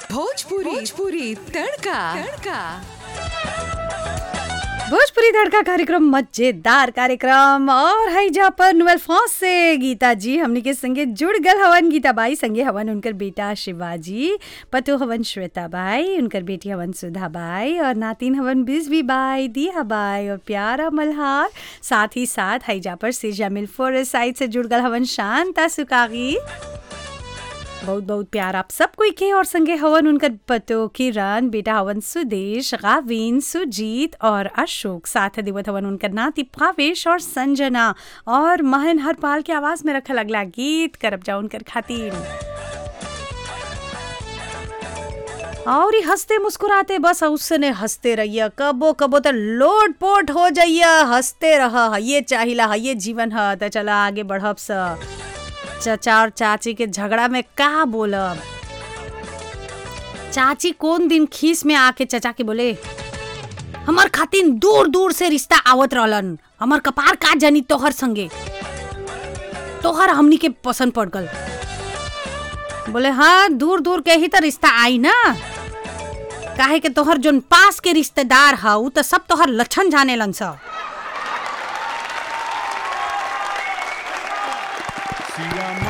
भोजपुरी भोजपुरी तड़का तड़का भोजपुरी तड़का कार्यक्रम मजेदार कार्यक्रम और है जा पर नुअल फॉस से गीता जी हमनी के संगे जुड़ गल हवन गीता बाई संगे हवन उनकर बेटा शिवाजी पतो हवन श्वेता बाई उनकर बेटी हवन सुधा बाई और नातिन हवन बिजबी बाई दिया बाई और प्यारा मल्हार साथ ही साथ है जा पर सिजा मिल फॉरेस्ट साइड से जुड़ गल हवन शांता सुकागी बहुत बहुत प्यार आप सब कोई के और संगे हवन उनकर पतो किरण बेटा हवन सुदेश गाविन सुजीत और अशोक साथ देवत हवन उनकर नाती भावेश और संजना और महन हरपाल के आवाज में रखल अगला गीत करब जाओ उनकर खातिर और ही हंसते मुस्कुराते बस उसने हंसते रहिए कबो कबो तो लोट पोट हो जाइए हंसते रह ये चाहिला ये जीवन है तो चला आगे बढ़ब सा चचा और चाची के झगड़ा में का बोलब चाची कौन दिन खीस में आके चचा के बोले हमार खातिन दूर दूर से रिश्ता आवत रहलन हमार कपार का जानी तोहर संगे तोहर हमनी के पसंद पड़ गल बोले हाँ दूर दूर के ही तो रिश्ता आई ना काहे के तोहर जोन पास के रिश्तेदार हा उ तो सब तोहर लक्षण जाने लन सा सिया